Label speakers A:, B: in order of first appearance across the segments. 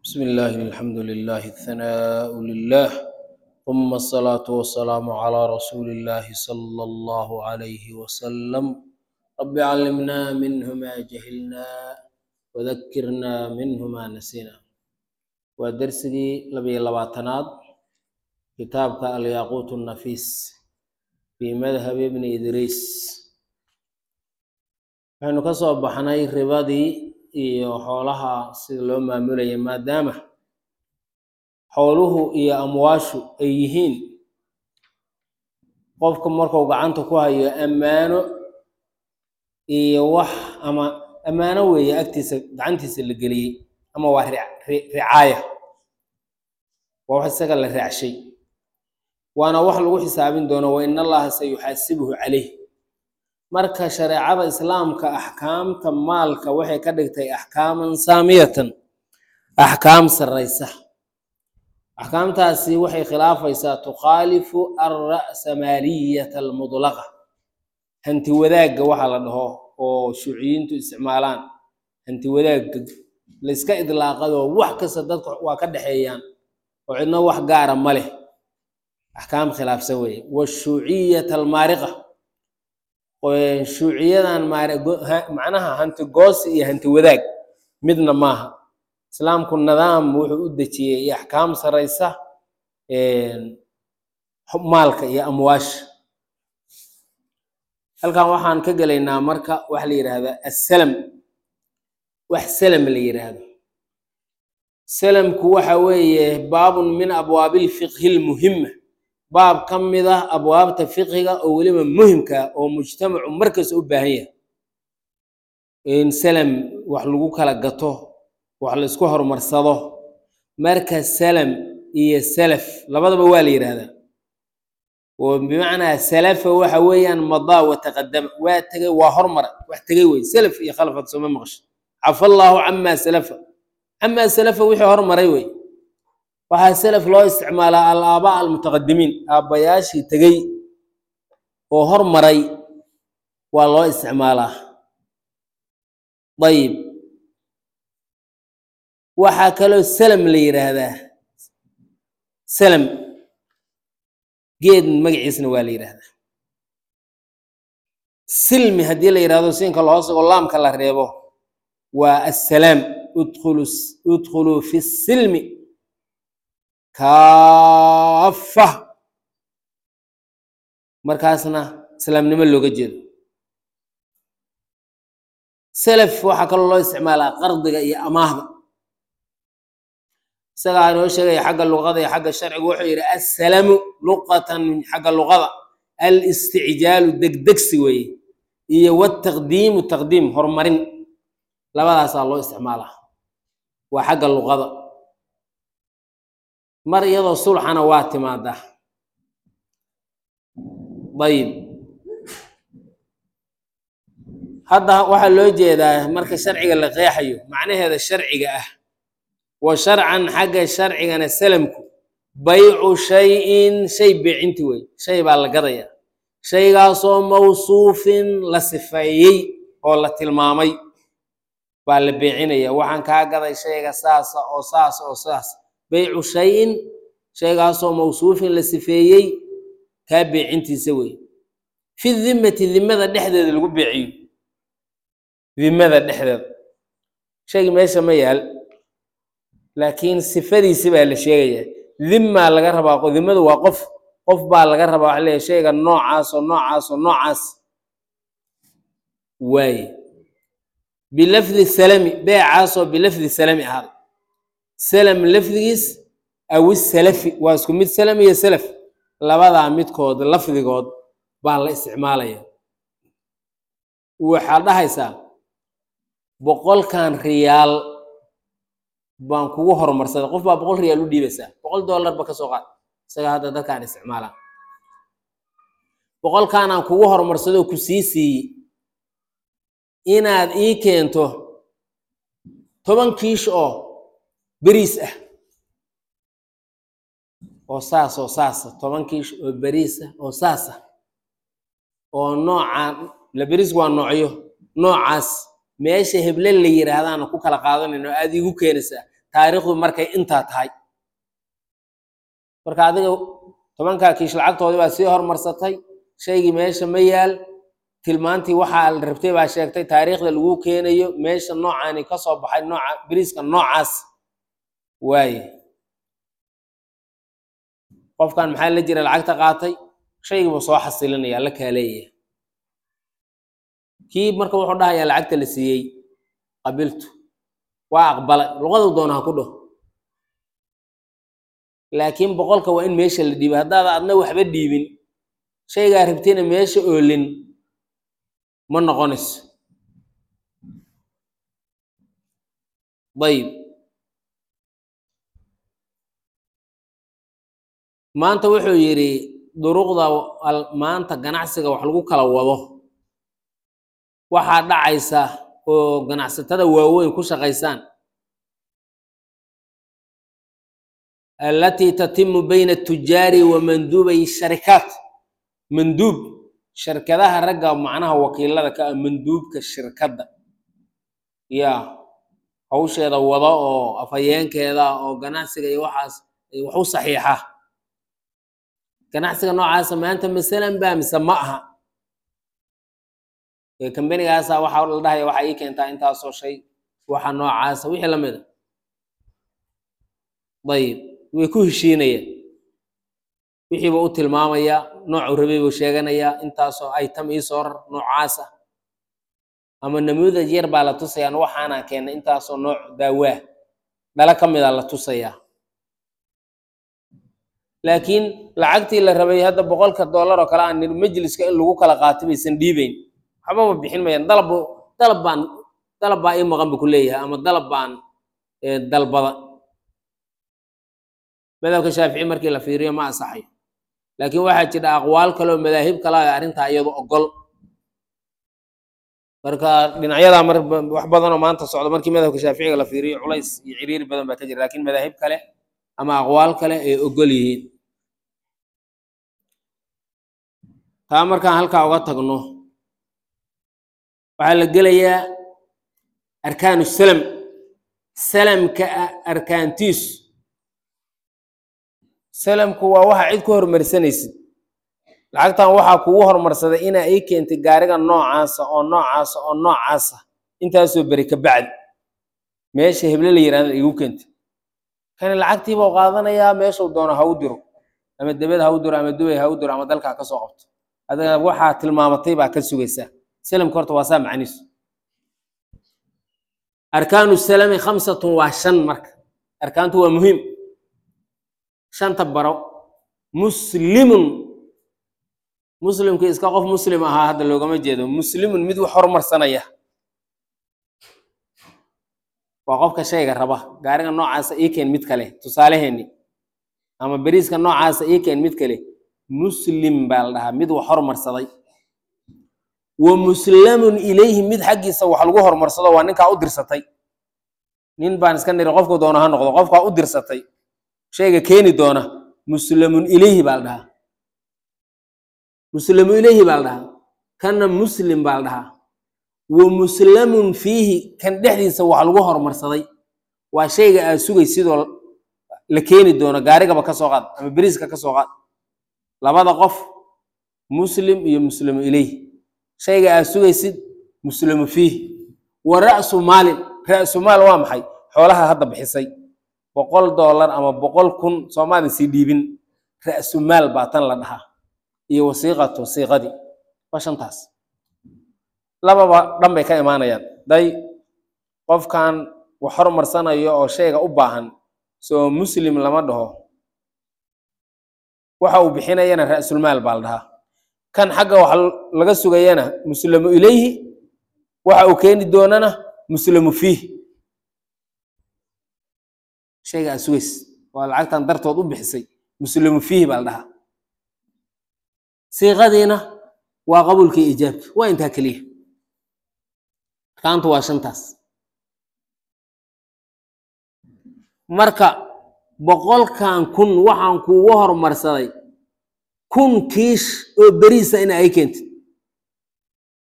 A: بسم الله الحمد لله الثناء لله ثم الصلاة والسلام على رسول الله صلى الله عليه وسلم رب علمنا منه ما جهلنا وذكرنا منه ما نسينا ودرسي لبي لباتناد كتابك الياقوت النفيس في مذهب ابن إدريس waxaynu ka soo baxnay ribadii iyo xoolaha sida loo maamulayay maadaama xooluhu iyo amwaashu ay yihiin qofka markuu gacanta ku hayo ammaano iyo wax ama ammaano weeye agtiisa gacantiisa la geliyey ama waa ric- ri- ricaaya waa wax isaga la raacshay waana wax lagu xisaabin doono wa in allaha sayuxaasibuhu calayh marka shareecada islaamka axkaamta maalka waxay ka dhigtay axkaaman saamiyatan axkaam sarraysa axkaamtaasi waxay khilaafaysaa tukhaalifu alra'samaaliyata almudlaqa hanti wadaagga waxa la dhaho oo shuuciyiintu isticmaalaan hanti wadaagga la iska idlaaqadoo wax kasta dadka waa ka dhexeeyaan oo cidno wax gaara ma leh axkaam khilaafsan weeye washuuciyata almaariqa shuuciyadan maare- go- ha- macnaha hanti goosi iyo hanti wadaag midna maaha islaamku nidaam wuxuu u dejiyey iyo axkaam saraysa maalka iyo amwaasha halkan waxaan ka gelaynaa marka waxa la yidhaahdaa assalam wax salam la yidhaahdo salamku waxa weeye baabun min abwaabi lfiqhi lmuhima baab ka mid ah abwaabta fiqhiga oo weliba muhimka ah oo mujtamacu markasta u baahan yahay in salam wax lagu kala gato wax la isku horumarsado marka salam iyo salaf labadaba waa la yidhaahdaa oo bimacnaa salafa waxa weeyaan madaa wa taqadama waa tegay waa hormara wax tegay wey salaf iyo khalafad sooma maqasho cafa allaahu camaa salafa camaa salafa wixii hormaray wey waxaa salaf loo isticmaalaa alaabaa almutaqadimiin aabbayaashii tegey oo hormaray waa loo isticmaalaa ayib waxaa kaloo salam la yidhaahdaa salam geed magaciisna waa la yidhaahdaa silmi haddii la yidhahdo siinka lahoosagoo laamka la reebo waa assalaam udkhulu udkhuluu fi silmi kaafa markaasna islaamnimo looga jeedo salaf waxaa kaloo loo isticmaalaa qardiga iyo amaahda isagaa inoo sheegaya xagga luqada iyo xagga sharciga wuxuu yidhi assalamu luqatan xagga luqada alisticjaalu degdegsi weeye iyo wataqdiimu taqdiim horumarin labadaasaa loo isticmaalaa waa xagga luqada mar iyadoo sulxana waa timaadaa ayib hadda waxaa loo jeedaa marka sharciga la qeexayo macnaheeda sharciga ah wa sharcan xagga sharcigana salamku baycu shayin shay beecinti wey shay baa la gadaya shaygaasoo mawsuufin la sifeeyey oo la tilmaamay baa la beecinaya waxaan kaa gaday shayga saasa oo saasa oo saas baycu shayin shaygaasoo mawsuufin la sifeeyey kaa beecintiisa wey fi dimmati dimmada dhexdeeda lagu beeciyo dimmada dhexdeeda shaygi meesha ma yaal laakiin sifadiisi baa la sheegayaa dimmaa laga rabaa dimmadu waa qof qof baa laga rabaa waxa leeyahay shayga noocaas oo noocaas oo noocaas waaye bilafdi salami beecaasoo bilafdi salami ahaaday salam lafdigiis awi salafi waa isku mid salam iyo salaf labadaa midkood lafdigood baa la isticmaalaya waxaad dhahaysaa boqolkan riyaal baan kugu horumarsaday qof baa boqol riyaal u dhiibaysaa boqol dollarba ka soo qaad isaga hadda dadkaan isticmaalaa boqolkaanaan kugu horumarsadoo ku sii siiyey inaad ii keento toban kiish oo beriis ah oo saas oo saasa toban kiish oo beriis ah oo saasa oo noocaan la beriis waa noocyo noocaas meesha heble la yidhaahdaana ku kala qaadanayno aada igu keenaysaa taariikhdu markay intaa tahay marka adiga tobankaa kiish lacagtoodii baa sii hormarsatay shaygii meesha ma yaal tilmaantii waxaa la rabtay baa sheegtay taariikhda lagu keenayo meesha noocaani ka soo baxay nooca beriiska noocaas waaye qofkan maxaa la jira lacagta qaatay shaygii buu soo xasilinaya la kaaleeyaya kii marka wuxuu dhahayaa lacagta la siiyey qabiltu waa aqbalay luqadu doona ha ku dhaho laakiin boqolka waa in meesha la dhiibay haddaada adna waxba dhiibin shaygaa rabtayna meesha oolin ma noqonayso dayib maanta wuxuu yidhi duruqda maanta ganacsiga wax lagu kala wado waxaa dhacaysa oo ganacsatada waaweyn ku shaqaysaan alatii tatimu bayna atujaari wa manduubay sharikaat manduub shirkadaha ragga macnaha wakiilada ka ah manduubka shirkadda ya hawsheeda wada oo afhayeenkeeda oo ganacsiga iyo waxaas wax u saxiixa ganacsiga noocaasa maanta masalan baa mise ma aha kambanigaasa waxaa la dhahaya waxaa ii keentaa intaasoo shay waxa noocaasa wixii lamid a dayib way ku heshiinayaan wixiiba u tilmaamaya noocuu rabay buu sheeganayaa intaasoo item ii soo rar noocaasa ama namuudaj yar baa la tusayaan waxaana keennay intaasoo nooc daawaa dhalo ka mida la tusayaa laakiin lacagtii la rabay hadda boqolka dollar oo kale aan niri majliska in lagu kala qaato baysan dhiibeyn waxbaba bixin mayaan dalab dalab baan dalab baa ii maqan bu ku leeyahay ama dalab baan dalbada madhabka shaafici markii la fiiriyo ma ansaxayo laakiin waxaa jira aqwaal kale oo madaahib kale ah arrintaa iyadu ogol marka dhinacyadaa mar wax badan oo maanta socda markii madhabka shaaficiga la fiiriyo culays iyo ciriiri badan baa ka jira laakiin madaahib kale ama aqwaal kale ay ogol yihiin taa markaan halkaa uga tagno waxaa la gelayaa arkaanu salam salamka arkaantiisu salamku waa waxa cid ku hormarsanaysid lacagtan waxaa kugu hormarsaday inaa ii keentay gaariga noocaasa oo noocaasa oo noocaasa intaasoo beri ka bacdi meesha heble la yihahda igu keentay kani lacagtiiba u qaadanayaa meeshuu doono ha u diro ama debed ha u diro ama dubay ha u diro ama dalkaa ka soo qabto adiga waxaa tilmaamatay baa ka sugaysaa salamka horta waa saa macniisu arkaanu salami khamsatun waa shan marka arkaantu waa muhiim shanta baro muslimun muslimkii iska qof muslim ahaa hadda loogama jeedo muslimun mid wax hormarsanaya waa qofka shayga raba gaariga noocaasa ii keen mid kale tusaaleheeni ama beriiska noocaasa ii keen mid kale muslim baa la dhahaa mid wax hormarsaday wa muslamun ilayhi mid xaggiisa wax lagu hormarsado waa ninkaa u dirsatay nin baan iska niri qofku doona ha noqdo qofkaa u dirsatay shayga keeni doona muslamun ilayhi baa la dhahaa muslamu ilayhi baa la dhahaa kanna muslim baa la dhahaa wa muslamun fiihi kan dhexdiisa wax lagu hormarsaday waa shayga aad sugay sidoo la keeni doono gaarigaba ka soo qaad ama beriiska ka soo qaad labada qof muslim iyo muslimu ilayhi shayga aad sugaysid muslimu fiihi wa ra'su maalin ra'su maal waa maxay xoolaha hadda bixisay boqol dollar ama boqol kun soomaalin sii dhiibin ra'su maal baa tan la dhahaa iyo wasiiqatu siiqadii waa shantaas lababa dhan bay ka imaanayaan day qofkan wax hormarsanayo oo shayga u baahan soo muslim lama dhaho waxa uu bixinayana ra'sulmaal baa la dhahaa kan xagga wax laga sugayana muslamu ilayhi waxa uu keeni doonana muslamu fiih shayga aad sugays waa lacagtan dartood u bixisay muslamu fiihi baa la dhahaa siiqadiina waa qabuulkii ijaabka waa intaa keliya arkaantu waa shantaas marka boqolkan kun waxaan kuugu hormarsaday kun kiish oo beriisa ina ay keentid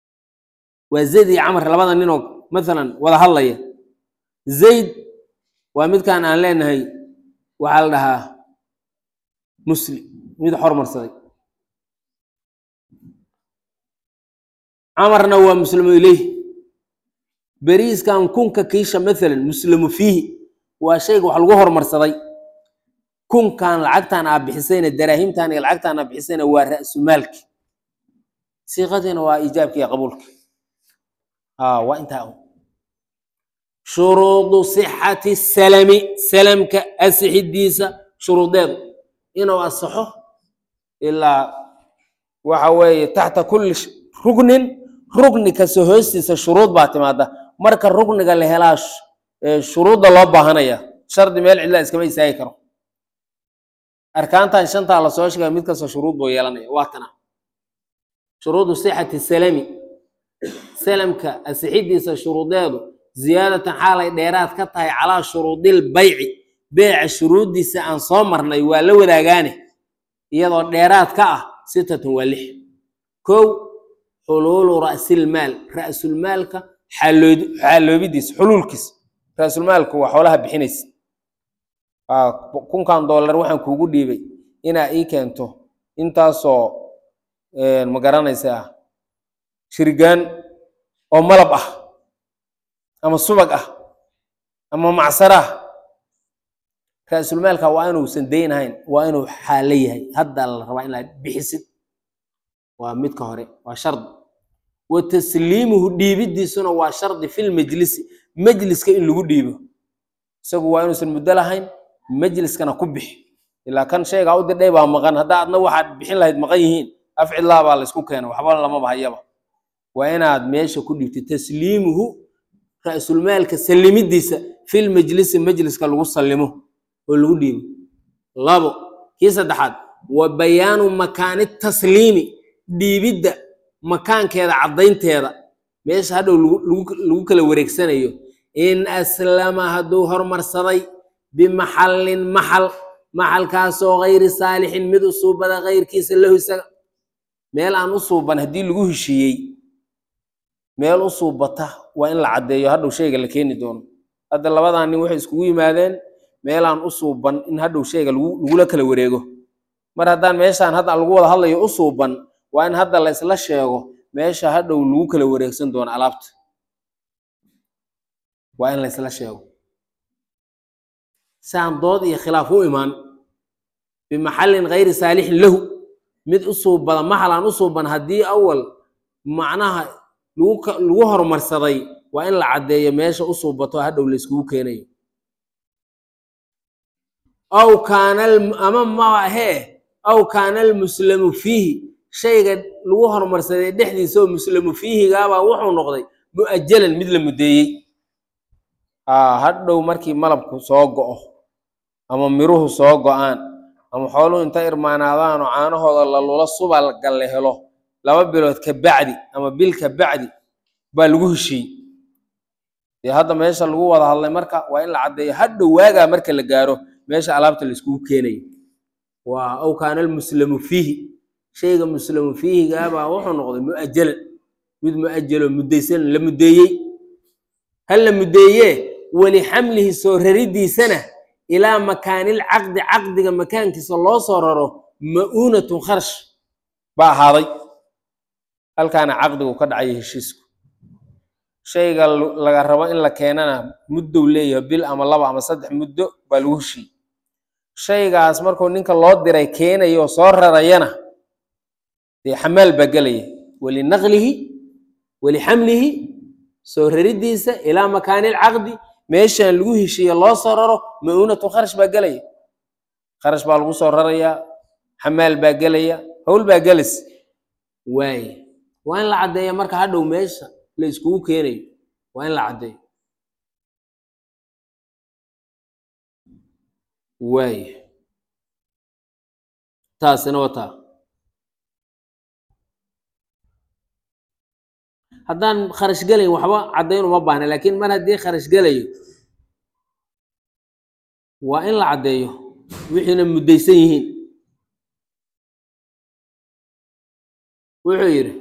A: waa zayd iyo camar labada ninoo mathalan wada hadlaya zayd waa midkaan aan leenahay waxaa la dhahaa muslim mid hormarsaday camarna waa muslimu ileyh beriiskan kunka kiisha maalan muslimu fiihi waa shayga wax lagu hormarsaday kunkan lacagtan aa bixisayna daraahimtan iyo lacagtan aa bixisayna waa ra'sumaalki siiqadiina waa iijaabki iyo qabuulki aa waa intaa un shuruudu sixati salami salamka asixidiisa shuruudeedu inuu asaxo ilaa waxa weeye taxta kulli sh- rugnin rugni kasta hoostiisa shuruud baa timaada marka rugniga la helaa sh- ee shuruudda loo baahanaya shardi meel cidla iskama istaagi karo arkaantan shantaa lasoo sheegay mid kasta shuruud buu yeelanaya waa tana shuruudu sixati salami salamka asixidiisa shuruudeedu ziyaadatan xaalay dheeraad ka tahay calaa shuruudil bayci beeca shuruuddiisa aan soo marnay waa la wadaagaane iyadoo dheeraad ka ah sitatun waa lix kow xuluulu ra'silmaal ra'sulmaalka xaallood xaaloobidiisa xuluulkiisa ra'sulmaalku waa xoolaha bixinaysa aa kunkan doolar waxaan kuugu dhiibay inaa ii keento intaasoo ma garanaysaa shirgaan oo malab ah ama subag ah ama macsar ah ra'sulmaalka waa inuusan dayn ahayn waa inuu xaalo yahay hadda la rabaa inaad bixisid waa midka hore waa shardi wa tasliimuhu dhiibidiisuna waa shardi fil majlisi majliska in lagu dhiibo isagu waa inuusan muddo lahayn majliskana ku bixi ilaa kan shaygaa u didhay baa maqan hadda adna waxaad bixin lahayd maqan yihiin afcidlaa baa laysku keena waxba lamaba hayaba waa inaad meesha ku dhibtid tasliimuhu ra'sulmaalka sallimidiisa fil majlisi majliska lagu sallimo oo lagu dhiibo labo kii saddexaad wa bayaanu makaani tasliimi dhiibidda makaankeeda caddaynteeda meesha hadhow lagu- lagu- lagu kala wareegsanayo in aslama hadduu hormarsaday bimaxallin maxal maxalkaasoo gayri saalixin mid u suubada gayrkiisa lahu isaga meel aan u suuban haddii lagu heshiiyey meel u suubata waa in la caddeeyo hadhow shayga la keeni doono hadda labadan nin waxay iskugu yimaadeen meelaan u suuban in hadhow shayga lagu lagula kala wareego mar haddaan meeshaan hadda lagu wada hadlayo u suuban waa in hadda la isla sheego meesha hadhow lagu kala wareegsan doono alaabta waa in la isla sheego saan dood iyo khilaaf u imaan bimaxallin gayri saalixin lahu mid u suubada maxal aan u suuban haddii awal macnaha lagu ka- lagu horumarsaday waa in la caddeeyo meesha u suubato hadhow la iskugu keenayo aw kaana alm- ama maahee aw kaana almuslamu fiihi shayga lagu horumarsaday dhexdiisa oo muslamu fiihigaabaa wuxuu noqday mu'ajalan mid la muddeeyey aa hadhow markii malabku soo go'o ama miruhu soo go'aan ama xooluhu inta irmaanaadaan oo caanahooda la lula subalga la helo laba bilood ka bacdi ama bil ka bacdi baa lagu heshiiyey dee hadda meesha lagu wada hadlay marka waa in la caddeeyo hadhow waagaa marka la gaaro meesha alaabta la iskugu keenayo waa aw kaana almuslamu fiihi shayga muslamu fiihigaabaa wuxuu noqday mu'ajalan mid mu'ajalo muddaysan la muddeeyey hal la muddeeye weli xamlihi soo raridiisana ilaa makaanil caqdi caqdiga makaankiisa loo soo raro ma'uunatun kharash baa ahaaday halkaana caqdigu ka dhacaya heshiisku shayga lu- laga rabo in la keenana muddow leeyahay bil ama laba ama saddex muddo baa lagu heshiiyey shaygaas markuu ninka loo diray keenayo oo soo rarayana dee xamaal baa gelaya walinaqlihi walixamlihi soo raridiisa ilaa makaanil caqdi meeshaan lagu heshiiye loo soo raro ma'uunatun kharash baa gelaya kharash baa lagu soo rarayaa xamaal baa gelaya howl baa gelis waaye waa in la caddeeya marka hadhow meesha la iskugu keenayo waa in la caddeeyo waaye taasina waa taa haddaan kharash gelayn waxba caddayn uma baahna laakiin mar haddii kharash gelayo waa in la caddeeyo wixiina muddaysan yihiin wuxuu yidhi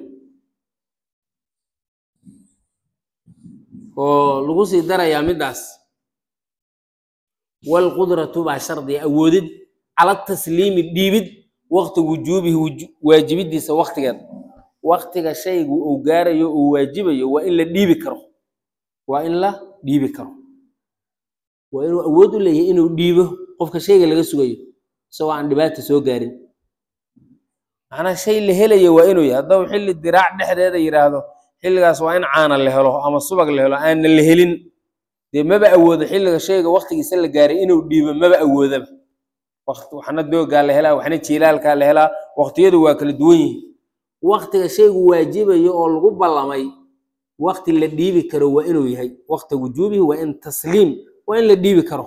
A: oo lagu sii darayaa middaas waalqudratu baa shardiga awoodid cala tasliimi dhiibid waqti wujuubihi wuju- waajibidiisa waqtigeeda waqtiga shaygu uu gaarayo uu waajibayo waa in la dhiibi karo waa in la dhiibi karo waa inuu awood u leeyahay inuu dhiibo qofka shayga laga sugayo isagoo aan dhibaata soo gaarin macnaa shay la helayo waa inuu yahay hadduu xilli diraac dhexdeeda yidhaahdo xilligaas waa in caana la helo ama subag la helo aanna la helin dee maba awoodo xilliga shayga waqtigiisa la gaaray inuu dhiibo maba awoodaba waqti waxna doogaa la helaa waxna jiilaalkaa la helaa waqtiyadu waa kala duwan yihiin waqtiga shaygu waajibayo oo lagu ballamay waqti la dhiibi karo waa inuu yahay waqti wujuubihi waa in tasliim waa in la dhiibi karo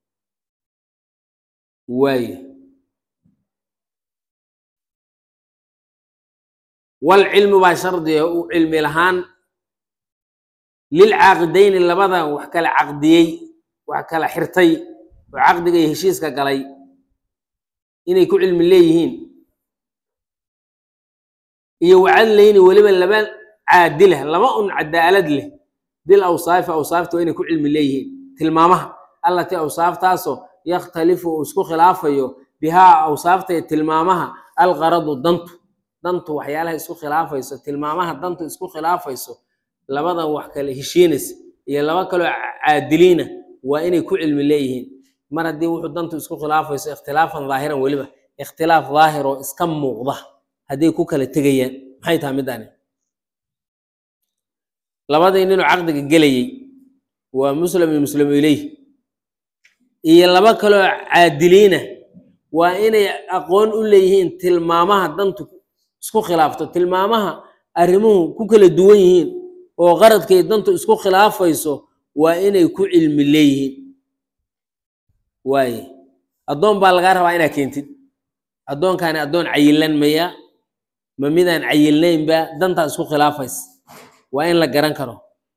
A: waaye walcilmu baa shardiga u cilmi lahaan lilcaaqidayni labada wax kala caqdiyey wax kala xirtay oo caqdiga iyo heshiiska galay inay ku cilmi leeyihiin iyo wacadlayni weliba laba caadila laba un cadaalad leh bil awsaafi awsaafta waa inay ku cilmi leeyihiin tilmaamaha allatii awsaaftaasoo yakhtalifu uu isku khilaafayo bihaa awsaafta iyo tilmaamaha alqaradu dantu dantu waxyaalaha isku khilaafayso tilmaamaha dantu isku khilaafayso labadan wax kale heshiinaysa iyo laba kaloo caadiliina waa inay ku cilmi leeyihiin mar haddii wuxuu dantu isku khilaafayso ikhtilaafan dhaahiran weliba ikhtilaaf dhaahir oo iska muuqda hadday ku kala tegayaan maxay tahay middaani labadii ninuu caqdiga gelayey waa muslim iyo muslimu ileyh iyo laba kaloo caadiliina waa inay aqoon u leeyihiin tilmaamaha dantu isku khilaafto tilmaamaha arrimuhu ku kala duwan yihiin oo qaradkay dantu isku khilaafayso waa inay ku cilmi leeyihiin waaye addoon baa lagaa rabaa inaa keentid addoonkaani addoon cayilan maya ma midaan cayilnaynba dantaa isku khilaafaysa waa in la garan karo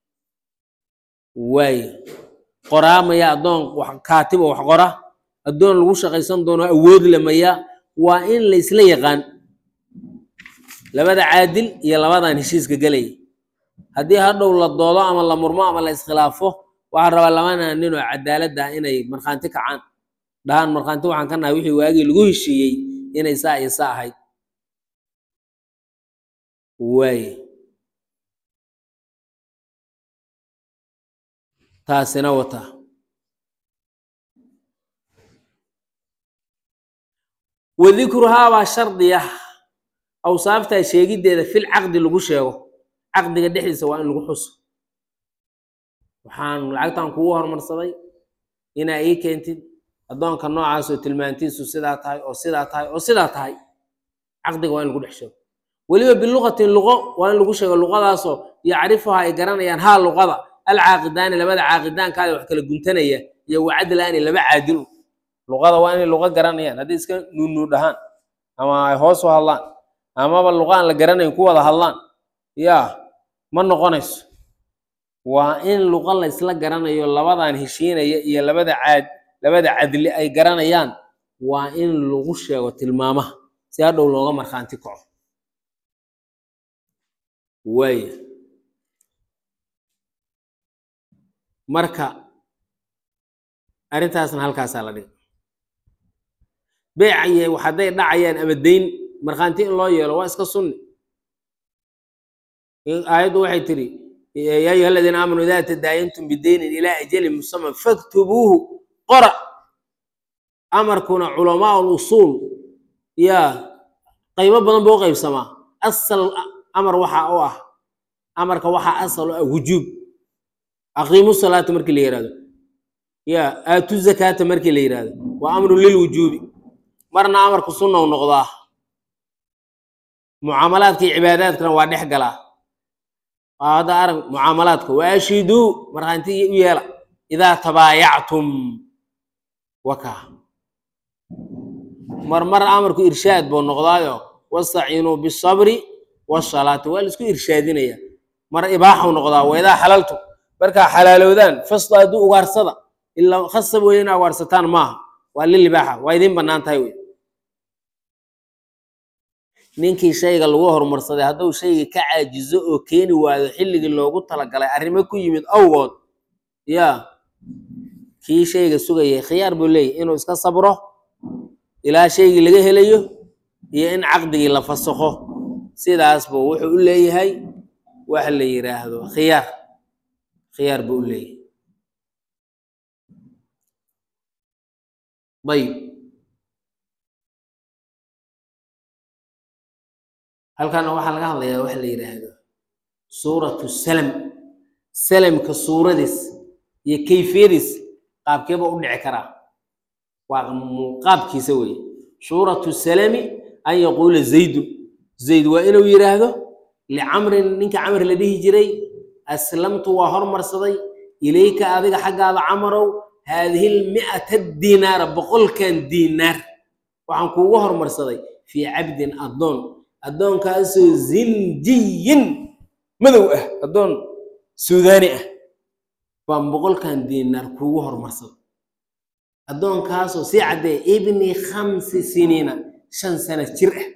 A: waaye qoraa maya addoon wax kaatib oo wax qora addoon lagu shaqaysan doono awood le maya waa in la isla yaqaan labada caadil iyo labadan heshiiska gelaya haddii hadhow la doodo ama la murmo ama la iskhilaafo waxaa rabaa labana ninoo cadaaladda ah inay markhaanti kacaan dhahaan markhaanti waxaan ka nahay wixii waagii lagu heshiiyey inay saa iyo saa ahayd waaye taasina wata wadikruhaa baa shardiya awsaaftaa sheegiddeeda fil caqdi lagu sheego caqdiga dhexdiisa waa in lagu xuso waxaan lacagtan kugu hormarsaday inaa ii keentid addoonka noocaasoo tilmaantiisu sidaa tahay oo sidaa tahay oo sidaa tahay caqdiga waa in lagu dhex sheego weliba biluqatin luqo waa in lagu sheego luqadaasoo yacrifuha ay garanayaan haa luqada alcaaqidaani labada caaqidaankaada wax kala guntanaya iyo wacadlaani laba caadilu luqada waa inay luqo garanayaan hadday iska nuunuu dhahaan ama ay hoos u hadlaan amaba luqa aan la garanayn ku wada hadlaan yaa ma noqonayso waa in luqa la isla garanayo labadan heshiinaya iyo labada caad labada cadli ay garanayaan waa in lagu sheego tilmaamaha si hadhow looga markhaanti kaco waaya marka arrintaasna halkaasaa la dhigay beecaye hadday dhacayaan ama dayn markhaanti in loo yeelo waa iska sunni aayaddu waxay tidhi yaa ayuha aladiina aamanuu idaa tadaayantum bidaynin ilaa ajalin musaman faktubuuhu qora amarkuna culamaa usuul yaa qaybo badan buu u qaybsamaa asal amar waxa u ah amarka waxaa asal u ah wujuub aqiimu salaata markii la yihahdo ya aatu zakaata markii la yihahdo waa amru lilwujuubi marna amarku sunna u noqdaa mucaamalaadka iyo cibaadaadkana waa dhex galaa waa hadda arag mucaamalaadka waashiduu markhaanti u yeela idaa tabaayactum wakaa marmar amarku irshaad buu noqdaayo wastaciinuu bisabri wasalaati waa laisku irshaadinaya mar ibaaxu noqdaa waidaa xalaltu markaa xalaalowdaan fastaaduu ugaarsada ilaa khasab weeye inaa ugaarsataan maaha waa lilibaaxa waa idiin bannaan tahay wey ninkii shayga lagu horumarsaday hadduu shaygii ka caajizo oo keeni waayo xilligii loogu talagalay arrimo ku yimid awgood yaa kii shayga sugayay khiyaar buu leeyahy inuu iska sabro ilaa shaygii laga helayo iyo in caqdigii la fasakho sidaas buu wuxuu u leeyahay waxa la yidhaahdo khiyaar khiyaar buu u leeyahay ayib halkana waxaa laga hadlayaa waxa la yidhaahdo suuratu salam salamka suuradiis iyo kayfiyadiis qaabkeeba u dhici karaa waa qaabkiisa weeye suuratu salami an yaquula zaydun zayd waa inuu yidhaahdo licamrin ninka camr la dhihi jiray aslamtu waa hormarsaday ilayka adiga xaggaada camarow haadihi lmi'ata diinaara boqolkan diinaar waxaan kuugu hormarsaday fii cabdin addoon addoonkaasoo zinjiyin madow ah addoon suudaani ah baan boqolkan diinaar kuugu hormarsaday addoonkaasoo sii caddee ibni khamsi siniina shan sano jir ah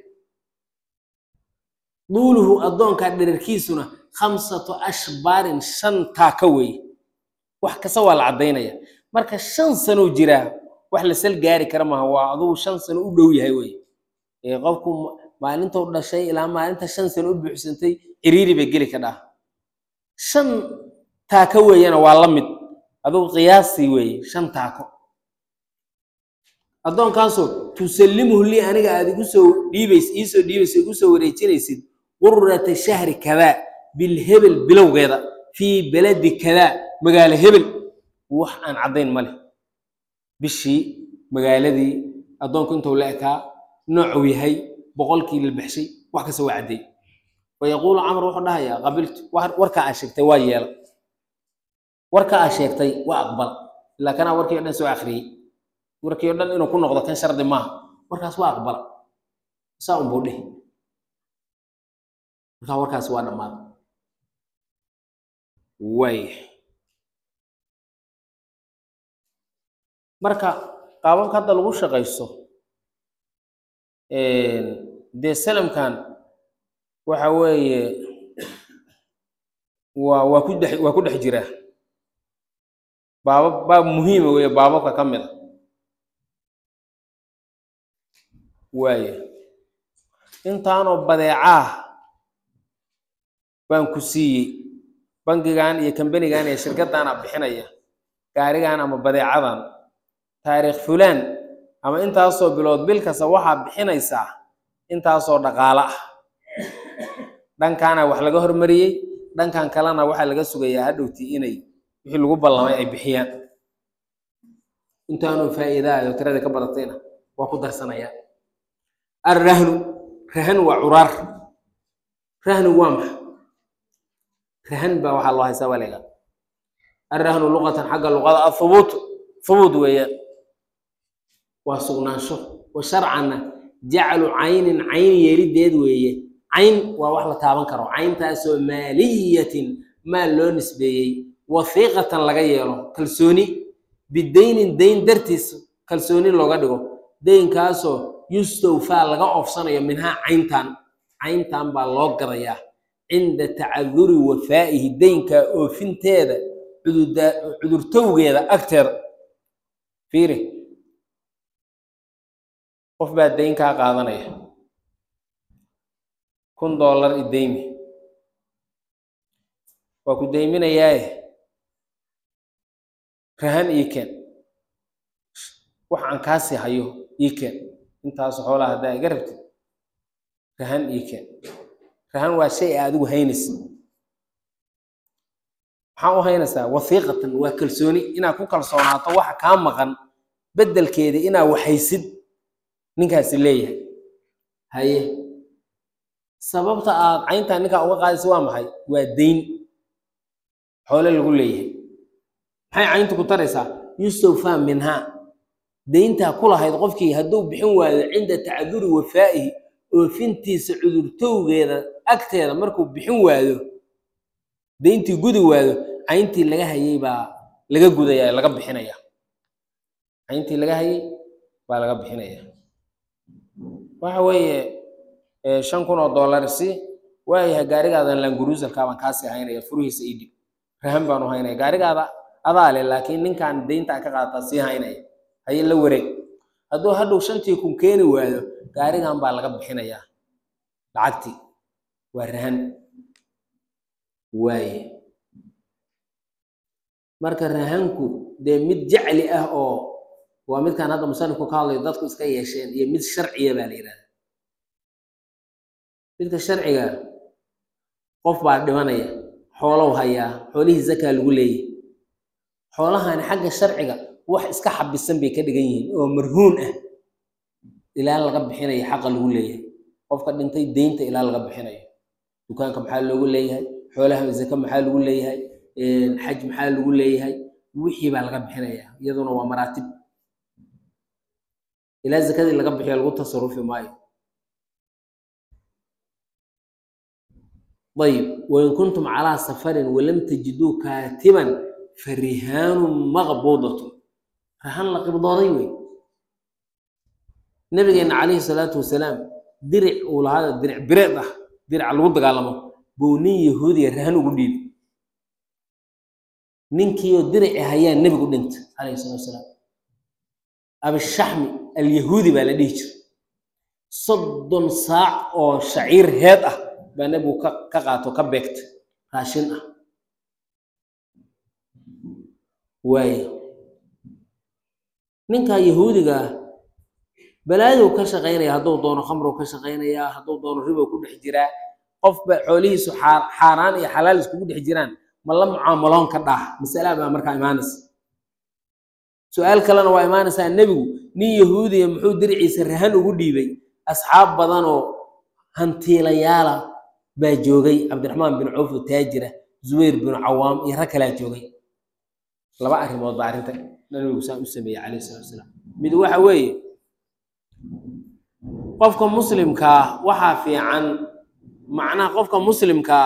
A: duuluhu addoonkaa dherarkiisuna khamsatu ashbaarin shan taaka weeye wax kasta waa la caddaynaya marka shan sanow jiraa wax la sal gaari kara maaha waa adugu shan sano u dhow yahay weye ee qofku maalintou dhashay ilaa maalinta shan sano u buuxsantay ciriiri bay geli ka dhaha shan taako weeyana waa la mid adugu qiyaasii weeye shan taako addoonkaasoo tusallimuhu lii aniga aad igu soo dhiibays iisoo dhiibayso igu soo wareejinaysid qurata shahri kadaa bilhebel bilowgeeda fii beledi kadaa magaalo hebel wax aan caddayn ma leh bishii magaaladii addoonku intuu la ekaa noocuu yahay boqolkii la baxshay wax kasta waa caddeey fayaquulu camr wuxuu dhahayaa qabiltu warkaa aa sheegtay waa yeela warkaa aa sheegtay waa aqbal ilaa kanaa warkii o dhan soo akhriyey warkii o dhan inuu ku noqdo kan shardi maaha warkaas waa aqbala saa unbuu dhihi markaa warkaas waa dhammaada waaya marka qaababka hadda lagu shaqaysto dee salamkan waxa weeye waa waa ku dhex waa ku dhex jiraa baabab baab muhiima weeye baababka ka mid a waaya intaanoo badeecaah baan ku siiyey bangigan iyo kambanigan iyo shirkaddaana bixinaya gaarigan ama badeecadan taariikh fulaan ama intaasoo bilood bil kasta waxaa bixinaysaa intaasoo dhaqaalo ah dhankaana wax laga hormariyey dhankan kalena waxaa laga sugayaa hadhowti inay wixii lagu ballamay ay bixiyaan intaanoo faa'iidaayo tiradii ka badatayna waa ku darsanayaan arrahnu rahan waa curaar rahnu waa maxa rahan baa waxaa loo haysaa waleega arrahnu luqatan xagga luqada athubuut thubuut weeyaan waa sugnaansho wa sharcanna jaclu caynin cayn yeelideed weeye cayn waa wax la taaban karo cayntaasoo maaliyatin maal loo nisbeeyey wahiiqatan laga yeelo kalsooni bidaynin dayn dartiis kalsooni looga dhigo daynkaasoo yustawfaa laga oofsanayo minhaa cayntan cayntan baa loo gadayaa cinda tacaduri wafaa'ihi daynkaa oofinteeda cudurtowgeeda agteeda fiiri qof baa dayn kaa qaadanaya kun dollar i deymi waa ku deyminayaaye rahan ii keen wax aan kaasii hayo ii keen intaasu xoolaha haddaa iga rabtid rahan ii keen rahan waa shay a adigu haynaysa maxaa u haynaysaa wahiiqatan waa kalsooni inaad ku kalsoonaato waxa kaa maqan beddelkeeda inaa waxaysid ninkaasi leeyahay haye sababta aad cayntaan ninkaa uga qaadaysa waa maxay waa dayn xoole lagu leeyahay maxay caynta ku taraysaa yustawfaa minhaa dayntaa ku lahayd qofkii hadduu bixin waayo cinda tacaduri wafaa'ihi oofintiisa cudurtowgeeda agteeda markuu bixin waayo dayntii gudi waayo cayntii laga hayay baa laga gudaya laga bixinaya cayntii laga hayay baa laga bixinaya waxa weeye shan kun oo dollar si waayahay gaarigaadan languruusalkaa baan kaasii haynaya furihiisa ii dhib rahan baan u haynaya gaarigaada adaa le laakiin ninkan deynta ka qaadataa sii haynaya haye la wareeg hadduu hadhow shantii kun keeni waayo gaarigan baa laga bixinayaa lacagtii waa rahan waaye marka rahanku dee mid jacli ah oo waa midkaan hadda musanifku ka hadlayo dadku iska yeesheen iyo mid sharciya baa la yidhahda midka sharciga qof baa dhimanaya xoolow hayaa xoolihii zakaa lagu leeyahy xoolahani xagga sharciga wax iska xabisan bay ka dhigan yihiin oo marhuun ah ilaa laga bixinayo xaqa lagu leeyahay qofka dhintay deynta ilaa laga bixinayo dukaanka maxaa loogu leeyahay xoolaha zaka maxaa lagu leeyahay xaj maxaa lagu leeyahay wixii baa laga bixinaya iyaduna waa maraatib ilaa zakadii laga bixiyo lagu tasarufi maayo ayib wain kuntum calaa safarin walam tajiduu kaatiban farihaanu maqbuudatu rahan la qibdooday wey nabigeena calayhi salaatu wasalaam diric uu lahaa diric bireed ah dirica lagu dagaalamo buu nin yahuudiya rahan ugu dhiibay ninkiioo dirici hayaa nebigu dhintay calayhi salatu wasalaam abishaxmi alyahuudi baa la dhihi jiray soddon saac oo shaciir heed ah baa nebigu ka ka qaato ka beegtay raashin ah waaye ninkaa yahuudiga ah balaaduu ka shaqaynaya hadduu doono khamrow ka shaqaynayaa hadduu doono ribow ku dhex jiraa qofba xoolihiisu xaa- xaaraan iyo xalaal iskugu dhex jiraan ma la mucaamaloon ka dhaah masala baa markaa imaanaysa su-aal kalena waa imaanaysaa nebigu nin yahuudiya muxuu diriciisa rahan ugu dhiibay asxaab badanoo hantiilayaala baa joogay cabdiraxmaan bin cawf oo taajira zubayr bin cawaam iyo rag kalaa joogay laba arrimood baa arrinta nabigu saan u sameeyey calayhi salatu wasalaam mid waxa weeye qofka muslimkaa waxaa fiican macnaha qofka muslimkaa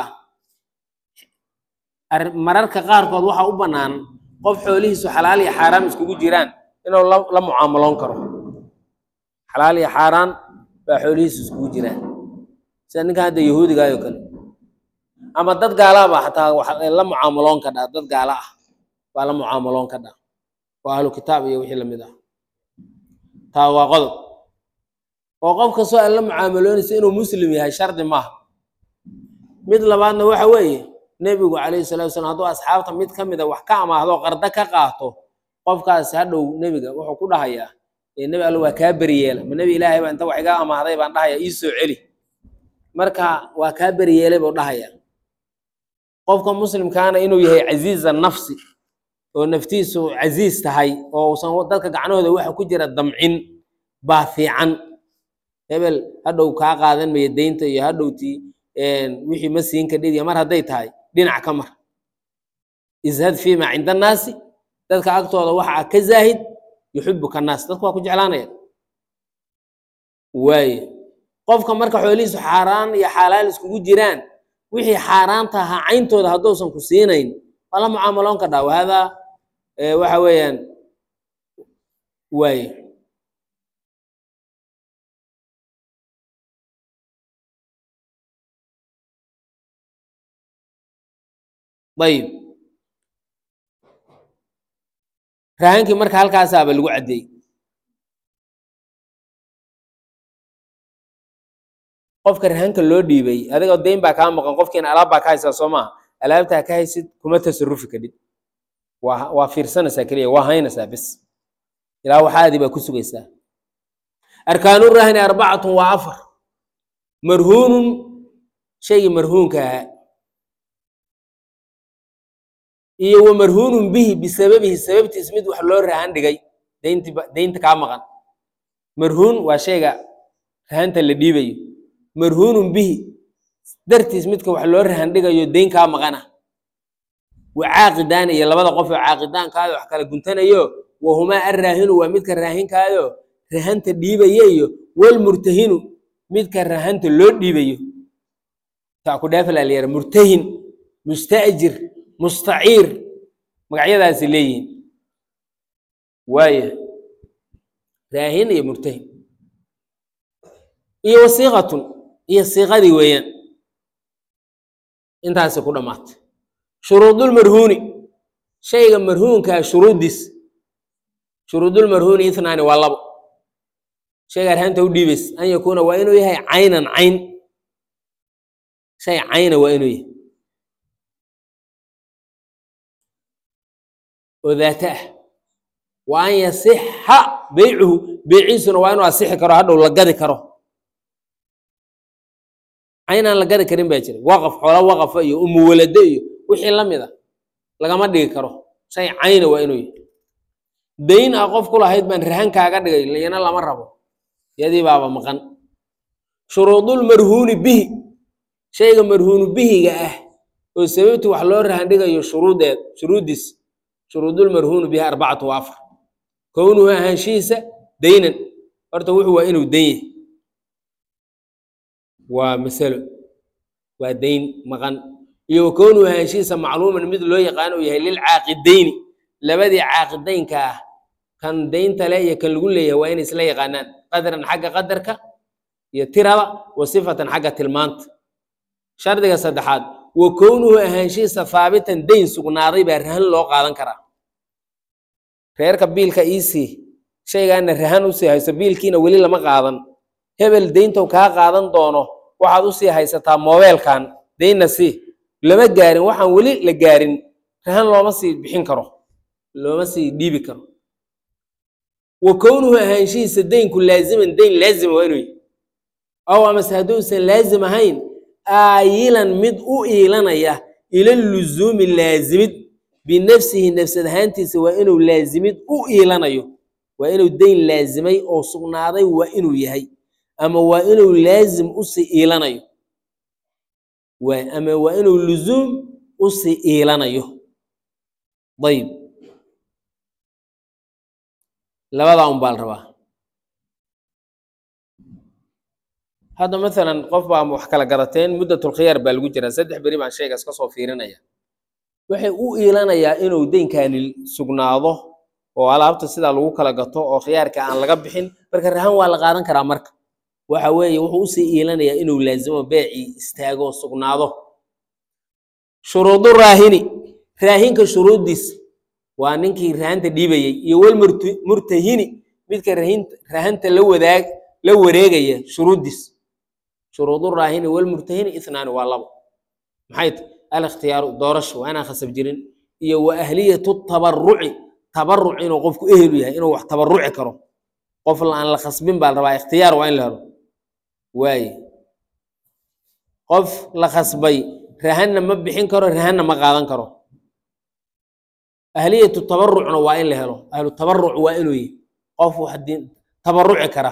A: arri- mararka qaarkood waxaa u bannaan qof xoolihiisu xalaal iyo xaaraan iskugu jiraan inuu la la mucaamaloon karo xalaal iyo xaaraan baa xoolihiisu iskugu jiraan sida ninkan hadda yahuudigaayoo kale ama dad gaalaaba xataa wax la mucaamaloon ka dhaa dad gaala ah baa la mucaamaloon ka dhaa waa ahlu kitaab iyo wixii lamid ah taa waa qodob oo qof kastoo aad la mucaamaloonaysa inuu muslim yahay shardi maaha mid labaadna waxa weeye nebigu calayhi salatu wasalam hadduu asxaabta mid ka mida wax ka amaahdo qardo ka qaato qofkaasi hadhow nebiga wuxuu ku dhahayaa ee nebi alla waa kaa beriyeela ma nebi ilaahay baa inta wax iga amaahday baan dhahaya ii soo celi marka waa kaa beriyeelay buu dhahaya qofka muslimkaana inuu yahay casiiza nafsi oo naftiisu casiis tahay oo uusan dadka gacnahooda waxa ku jira damcin baa fiican hebel hadhow kaa qaadan maya deynta iyo hadhowtii wixii ma siin kadhidiya mar hadday tahay dhinac ka mar ishad fiima cinda annaasi dadka agtooda waxa ka zaahid yuxibuka annaas dadku waa ku jeclaanaya waaye qofka marka xoolihiisu xaaraan iyo xalaal iskugu jiraan wixii xaaraanta ahaa cayntooda hadduusan ku siinayn waa la mucaamaloon ka dhaa wahadaa waxa weeyaan waaye ayib rahankii marka halkaasaaba lagu caddeeyey qofka rahanka loo dhiibay adigoo deyn baa kaa maqan qofkiina alaab baa ka haysaa soo maaha alaabtaa ka haysid kuma tasarufi kadhib waa waa fiirsanaysaa keliya waa haynaysaa bis ilaa waxaadii baa ku sugaysaa arkaanu rahni arbacatun waa afar marhuunun shaygii marhuunka ahaa iyo wa marhuunun bihi bisababihi sababtiis mid wax loo rahan dhigay deynti deynta kaa maqan marhuun waa shayga rahanta la dhiibayo marhuunun bihi dartiis midka wax loo rahan dhigayo deyn kaa maqana wa caaqidaani iyo labada qof oo caaqidaankaado wax kala guntanayo wahumaa arraahinu waa midka raahinkaayo rahanta dhiibaya iyo walmurtahinu midka rahanta loo dhiibayo taa ku dhaafalaa la yara murtahin musta'jir mustaciir magacyadaasi leeyihiin waaya raahin iyo murtahin iyo wasiiqatun iyo siiqadii weeyaan intaasi ku dhammaatay shuruudulmarhuuni shayga marhuunkaa shuruuddiis shuruudulmarhuuni ithnaani waa labo shayga arhaanta u dhiibays an yakuuna waa inuu yahay caynan cayn shay cayna waa inuu yahay oo daata ah wa an yasixa beycuhu beyciisuna waa inuu asixi karo hadhow la gadi karo cayn aan la gadi karin baa jira waqaf xoola waqafa iyo umuwalade iyo wixii la mid a lagama dhigi karo shay cayna waa inuu yahay dayn ah qof ku lahayd baan rahan kaaga dhigay layana lama rabo yadii baaba maqan shuruudulmarhuuni bihi shayga marhuunu bihiga ah oo sababti wax loo rahan dhigayo shuruudeed shuruuddiis shuruudulmarhuunu bihi arbacatu wa afar kownuhu ahaanshihiisa daynan horta wuxuu waa inuu dayn yahay waa masalo waa dayn maqan iyo wa kownuhu ahaanshihiisa macluuman mid loo yaqaano uu yahay lilcaaqidayni labadii caaqidaynka ah kan daynta le iyo kan lagu leeyahay waa inay isla yaqaanaan qadran xagga qadarka iyo tirada wa sifatan xagga tilmaanta shardiga saddexaad wa kownuhu ahaanshihiisa haabitan dayn sugnaaday baa rahan loo qaadan karaa reerka biilka iisii shaygaana rahan usii hayso biilkiina weli lama qaadan hebel dayntow kaa qaadan doono waxaad usii haysataa moobeelkan daynna sii lama gaarin waxaan weli la gaarin rahan looma sii bixin karo looma sii dhiibi karo wa kownuhu ahaanshihiisa daynku laaziman dayn laazima waa inuu yahy aw amase hadduusan laazim ahayn aayilan mid u iilanaya ila luzuumi laazimid binafsihi nafsad ahaantiisa waa inuu laazimid u iilanayo waa inuu dayn laazimay oo sugnaaday waa inuu yahay ama waa inuu laazim usii iilanayo waa ama waa inuu luzuum usii iilanayo ayib labadaa un baa la rabaa hadda masalan qof baa wax kala garateen muddatulkhiyaar baa lagu jiraa saddex beri baan shaygaas ka soo fiirinaya waxay u iilanayaa inuu deynkaani sugnaado oo alaabta sidaa lagu kala gato oo khiyaarka aan laga bixin marka rahan waa la qaadan karaa marka waxa weeye wuxuu usii iilanayaa inuu laazimo beecii istaago sugnaado shuruudu raahini raahinka shuruuddiis waa ninkii rahanta dhiibayey iyo wal murtahini midka rahinta rahanta la wadaag la wareegaya shuruuddiis shuruudu raahini walmurtahini ithnaani waa labo maxay tahy alikhtiyaaru doorasho waa inaan khasab jirin iyo wa ahliyatu tabaruci tabaruc inuu qofku ehelu yahay inuu wax tabaruci karo qof aan la khasbin baa la rabaa ikhtiyaar waa in la helo waaye qof la khasbay rahanna ma bixin karo rahanna ma qaadan karo ahliyatu tabarucna waa in la helo ahlu tabaruc waa inuu yahay qof wax diin tabaruci kara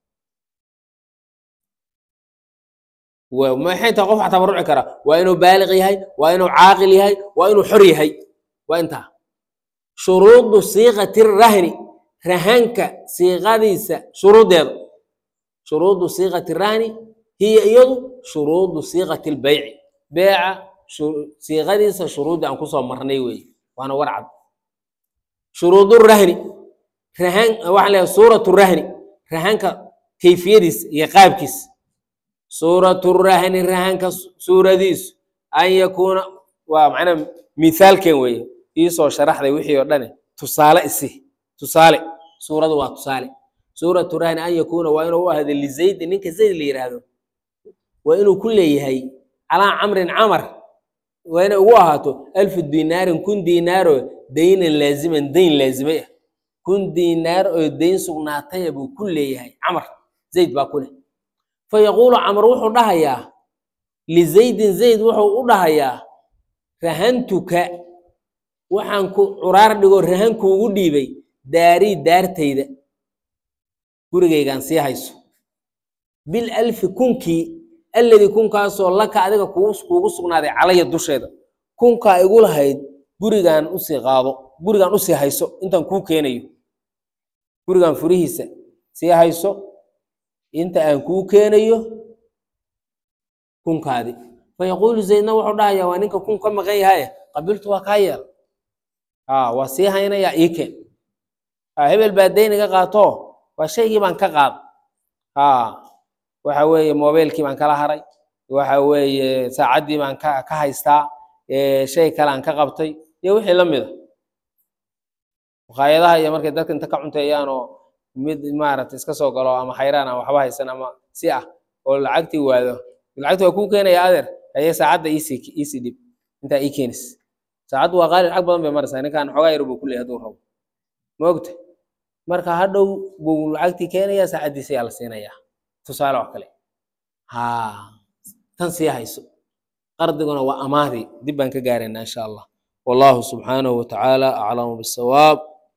A: maxay tahay qof wax tabaruci kara waa inuu baaliq yahay waa inuu caaqil yahay waa inuu xor yahay waa intaa shuruudu siiqati rahni rahanka siiqadiisa shuruuddeeda shuruudu siiqati rahni hiya iyadu shuruudu siiqati lbeyci beeca siiqadiisa shuruudda aan kusoo marnay weeye waana warcad shuruudu rahni rahan waxaan leeyahay suuratu rahni rahanka kayfiyadiisa iyo qaabkiisa suuratu rahni rahanka suuradiisu an yakuuna waa macnaa mithaalken weeye iisoo sharaxday wixii oo dhane tusaale isi tusaale suuradu waa tusaale suuratu rahni an yakuuna waa inuu u ahdo lizaydi ninka zayd la yidhaahdo waa inuu ku leeyahay calaa camrin camar waa inay ugu ahaato alfu dinaarin kun diinaaro daynan laaziman dayn laazimay ah kun diinaar oo dayn sugnaataya buu ku leeyahay camar zayd baa ku leh fayaquulu camr wuxuu dhahayaa lizaydin zayd wuxuu u dhahayaa rahantuka waxaan ku curaar dhigoo rahan kuugu dhiibay daarii daartayda gurigaygaan sii hayso bil alfi kunkii alladii kunkaasoo laka adiga kuugu sugnaaday calaya dusheeda kunkaa igu lahayd gurigaan usii qaado gurigaan usii hayso intaan kuu keenayo gurigaan furihiisa sii hayso inta aan kuu keenayo kunkaadi fayaquulu zaydna wuxuu dhahayaa waa ninka kun ka maqan yahaye qabiltu waa kaa yeel waa sii haynayaa ii keen hebel baa dayn iga qaato waa shaygii baan ka qaad waxa weeye mobeylkii baan kala haray waxa weeye saacaddii baan ka ka haystaa shay kale aan ka qabtay iyo wixii la mida maqaayadaha iyo markay dadka inta ka cunteeyaan oo mid maaragtay iska soo galo ama xayraan ama waxba haysan ama si ah oo lacagtii waado lacagti waa kuu keenaya adeer haye saacadda iisii iisii dhib intaa ii keenis saacaddu waa qaali lacag badan bay maraysaa ninkan xoogaa yar buu ku leeyahay hadduu rabo ma ogta marka hadhow buu lacagtii keenaya saacaddiisa ayaa la siinayaa tusaale oo kale ha tan sii hayso qardiguna waa amaahdi dib baan ka gaaraynaa insha allah wallahu subxaanahu watacaala aclamu bisawaab